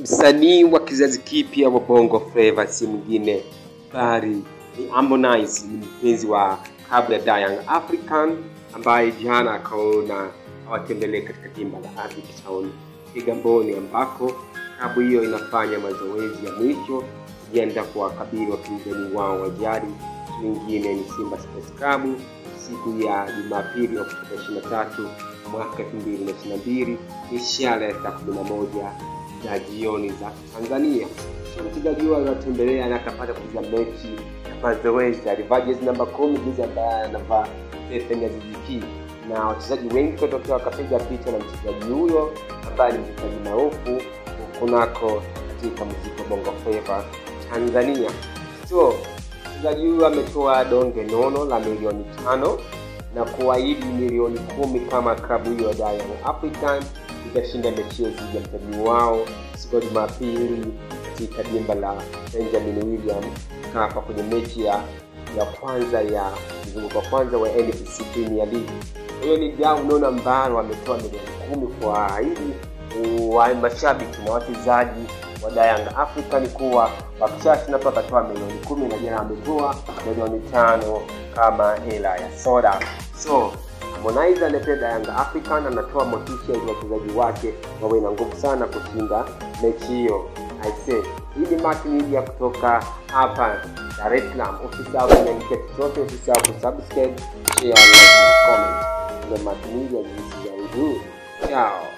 Msanii wa kizazi kipya wa Bongo Flava si mwingine bali ni Harmonize, ni mpenzi wa klabu ya Da Young African ambaye jana akaona awatembelee katika dimba la Avic Town Kigamboni, ambako klabu hiyo inafanya mazoezi ya mwisho kujiandaa kuwakabili wapinzani wao wa jadi, wengine ni Simba Sports Club siku ya Jumapili Oktoba 23 mwaka 2022 ishara ya saa 11 za jioni za Tanzania. Mchezaji huyo aliwatembelea na akapata kucheza mechi ya mazoezi. Alivaa jezi namba kumi, jezi ambaye anavaa Stephen Aziz Ki, na wachezaji wengi kutokea wakapiga picha na mchezaji huyo ambaye ni mchezaji maarufu kunako katika muziki wa Bongo Flava Tanzania. So mchezaji huyo ametoa donge nono la milioni tano na kuahidi milioni kumi kama klabu hiyo ya Young African itashinda mechi hiyo dhidi ya mtani wao siku ya Jumapili katika dimba la Benjamin William Mkapa kwenye mechi ya ya kwanza ya mzunguko wa kwanza wa NBC Premier League. Hiyo ni dau nono ambalo wametoa milioni kumi kwa ahidi wa mashabiki na wachezaji wa Young African kuwa wakishashinda tu wakatoa milioni kumi na jana wametoa milioni tano kama hela ya soda. So Harmonize anapenda Young African anatoa motisha ili wachezaji wake wawe na nguvu sana kushinda mechi hiyo. I say hii ni Mark Media kutoka hapa Dar es Salaam. Usisahau kuingia chochote, usisahau kusubscribe, share, like na comment. The Mark Media, this is Ciao.